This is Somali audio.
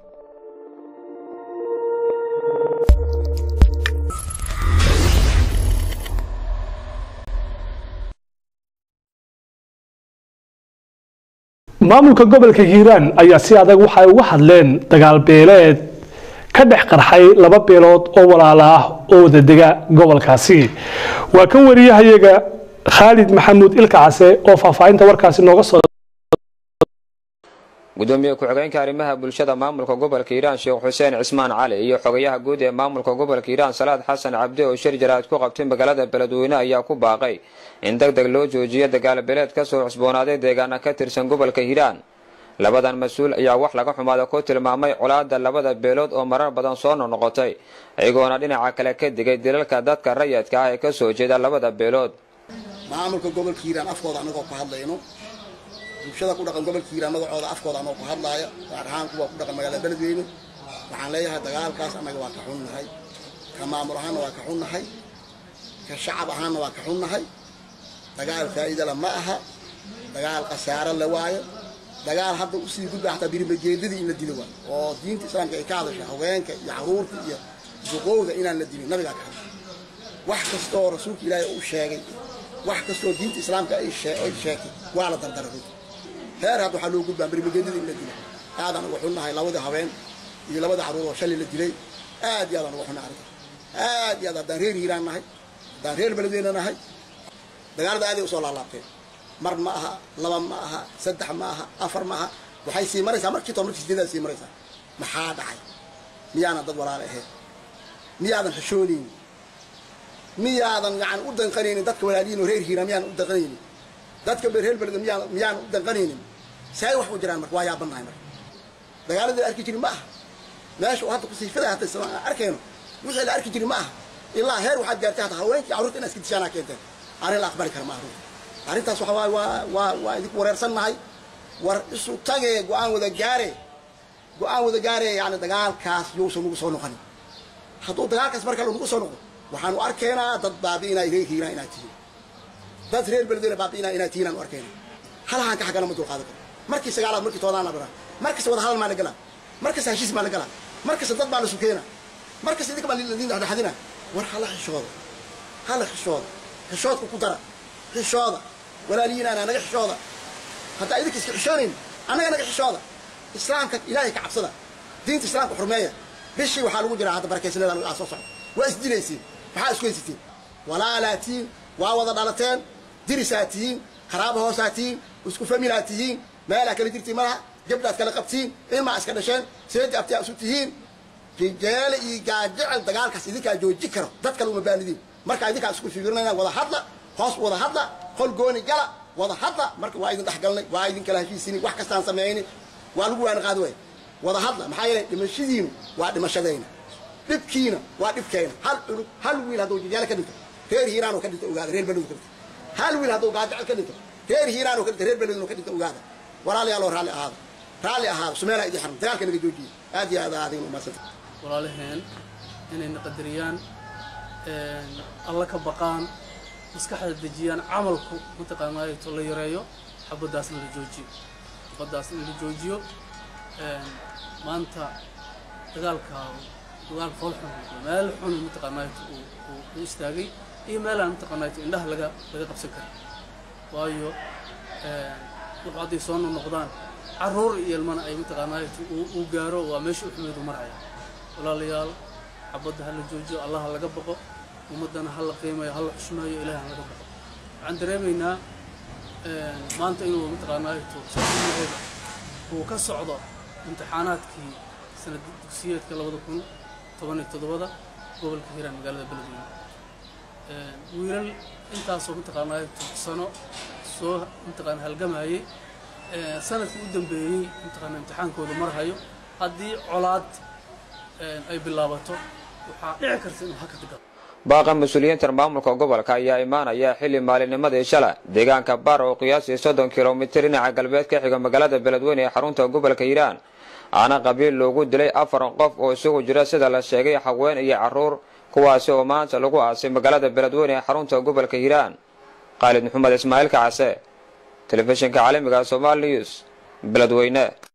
maamulka gobolka hiiraan ayaa si adag waxay uga hadleen dagaal beeleed ka dhex qarxay laba beelood oo walaala ah oo wadadega gobolkaasi waa kan wariyahayaga khaalid maxamuud ilka case oo faahfaahinta warkaasi nooga soo gudoomiye ku-xigeenka arrimaha bulshada maamulka gobolka hiiraan sheekh xuseen cismaan cali iyo xogayaha guud ee maamulka gobolka hiiraan salaad xasan cabdi oo shir jaraad ku qabtay magaalada beledweyne ayaa ku baaqay in deg deg loo joojiyo dagaalbeeleed kasoo cusboonaaday deegaana ka tirsan gobolka hiiraan labadan mas-uul ayaa wax laga xumaada ku tilmaamay colaada labada beelood oo marar badan soo noqnoqotay iyagoona dhinaca kale ka digay dilalka dadka rayadka ah ee kasoo jeeda labada beelood maamulka gobolka hiiraan afkooda anagoo ku hadlayno bulshada ku dhaqan gobolka hiiraan magacooda afkooda anagoo ku hadlaaya gaar ahaan kuwa ku dhaqan magaalada beledweyne waxaan leeyahay dagaalkaas annaga waa ka xunnahay ka maamul ahaanna waa ka xunnahay ka shacab ahaanna waa ka xunnahay dagaal faa'iidala ma aha dagaal khasaaro le waayo dagaal hadda usii gudba xataa birimajeedadii in la dilo waayo oo diinta islaamka ay ka hadasha haweenka iyo caruurta iyo duqowda inaan la dilin nabigaa ka hadla wax kasta oo rasuulka ilaahay uu sheegay wax kastoo diinta islaamka ay sheegtay waa la dardara runta heer hadda waxaa loo gudbaa birimajeedadii in la dilo aadaan uga xunnahay labadii haween iyo labada caruur oo shalay la dilay aad iyo aadaan uga xunnahay arrinta aad iyo aad haddaan reer hiiraan nahay haddaan reer beledweyne nahay dagaalada aaday usoo laalaabteen mar ma aha laba ma aha saddex ma aha afar ma aha waxay sii maraysaa markii too markii sideedaad sii maraysaa maxaa dhacay miyaanan dad walaale ahayn miyaadan xishoonaynin miyaadan yani u danqanaynin dadka walaaliyiin oo reer hiiraan miyaanan u danqanaynin dadka reer beleda miyaan miyaanan u danqanaynin say wax u jiraan marka waa yaabannahay marka dagaaladii la arki jirin ma aha meesha uu hadda kusiifada hata arkayno wixii la arki jirin ma aha ilaa heer waxaad gaartay hata haweenkii carruurta inaad iska dishaanaa keenteen arrin la aqbali kara ma arrinta arrintaas waxa waay waa waa waa idinku wareersannahay war isu tagee go-aan wada gaare go-aan wada gaare yani dagaalkaas yousan nagu soo noqonin hadduu dagaalkaas mar kale nagu soo noqdo waxaanu arkaynaa dad baabi'inaa reer hiiraan inaad tihiin dad reer beledweyne baabi'inaa inaad tihiin aanu arkaynaa halahaan ka xaggana ma dulqaadan karo markii sagaalaad markii toodaan la dhiraa markasta wada hadal maa la galaa markasta heshiis maa la galaa markasta dad baa la sukeenaa markasta idinka baa ladin dhexdhexadina war hala xishooda hala xishooda xishoodka ku dara xishooda walaaliyiinaana naga xishooda haddaa idinka iska xishoonayn annaga naga xishooda islaamka ilaahay ka cabsada diinta islaamka xurmeeya bishii waxaa lagu jiraa hadda barakaysanada lagaa soo socda waa isdilaysiin maxaa isku haysatiin walaalaa tihiin waa wada dhalateen dirisaa tihiin qaraaba hoosaa tihiin isku familaa tihiin meelaa kala jirtiin malaha gabdhaad kala qabtiin ilmaa iska dhasheen seedi abtiyaa isu tihiin rijaale iyo gaajecel dagaalkaas idinkaa jooji karo dad kale uma baanidiin markaa idinkaa isku fiirinayna wada hadla hoos wada hadla qol gooni gala wada hadla marka waa idin dhexgalnay waa idin kala heshiisini wax kastaan sameeyni waa lagu waana qaadi waaya wada hadla maxaa yeelay dhimashadiinu waa dhimashadayna dhibkiina waa dhibkayna hal cunug hal wiil hadduu jijaale ka dhinto reer hiiraan oo ka dhinto ogaada reer beleduu ka dhinto hal wiil hadduu gaajecel ka dhinto reer hiiraan oo ka dhinto reer beleduu ka dhinto ogaada walaaliyaaloo raalli ahaada raalli ahaada sumeelaa idin xaram dagaalka naga joojiye aad iyo aad aadin umadsanta walaalaheen inayna qadariyaan alla ka baqaan maskaxda dejiyaan camalku mataqaanaato la yareeyo xabaddaasna la joojiyo xabaddaas in la joojiyo maanta dagaalka dagaal fool xun meel xun mataqaanaato uu istaagay iyo meelaan mataqaanaato indhaha laga laga qabsan kara waayo wuxuu hadday soo noqdaan carruur iyo ilmana ay mataqaanaato uu gaaro waa meesha u xumeedu maraya walaalayaal xabadda ha la joojiyo allah ha laga baqo ummaddana ha la qiimayo ha la xushmeeyo ilaah ha laga baqo waxaan dareemaynaa maanta inuu mataqaanaato saaimaheeda uu ka socdo imtixaanaadkii sanad dugsiyeedka labada kun toban iyo toddobada gobolka hiiraan magaalada beledweyne wiilal intaasoo mataqaanaato sano soo mataqaana halgamayay sanadkii u dambeeyey mataqaana imtixaankooda marhayo haddii colaad ay bilaabato waxaa dhici karta inuu haka galo baaqa mas-uuliyiinta maamulka gobolka ayaa imaanaya xilli maalinimadii shala deegaanka baar oo qiyaasii soddon kilomitir dhinaca galbeed ka xiga magaalada beledweyne ee xarunta gobolka hiiraan aana qabiil loogu dilay afar qof oo isugu jira sida la sheegay haween iyo carruur kuwaasi oo maanta lagu aasay magaalada beledweyne ee xarunta gobolka hiiraan khaalid maxamed ismaaciil kacase telefishinka caalamiga somaali news beledweyne